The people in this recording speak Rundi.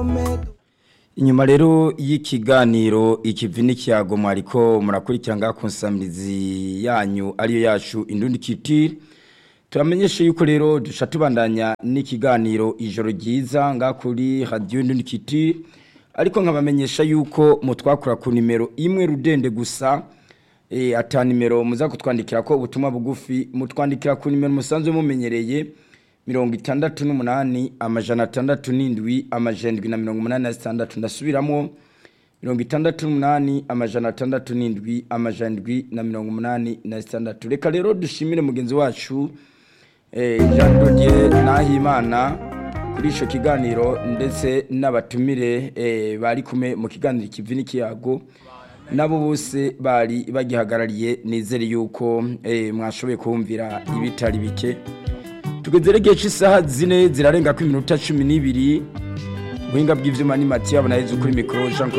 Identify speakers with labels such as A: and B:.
A: inyuma rero y'ikiganiro ikivi n'ikiyago mwariko murakurikira ngaha ku nsamirizi yanyu ariyo yacu indundi kitiri turamenyeshe yuko rero duca tubandanya n'ikiganiro ijoro ryiza ngaha kuri radiyo indundi kitiri ariko nkabamenyesha yuko mutwakura ku nimero imwe rudende gusa e, ata nimero muza kutwandikira ko ubutumwa bugufi mutwandikira ku nimero musanzwe mumenyereye mirongo itandatu n'umunani amajana atandatu n'indwi amajana na mirongo umunani na zitandatu ndasubiramo mirongo itandatu n'umunani amajana atandatu n'indwi amajana na mirongo umunani na zitandatu reka rero dushimire mugenzi wacu eh, jean dodier nahimana kuri icyo kiganiro ndetse n'abatumire eh, bari kumwe mu kiganiro ikivi n'ikiyago nabo bose bari bagihagarariye nizere yuko eh, mwashoboye kumvira ibitari bike tugeze igihe cy'isaha zine zirarenga ku iminota cumi n'ibiri ubuhinga bw'ibyuma ni mati yabona heza kuri mikoro jean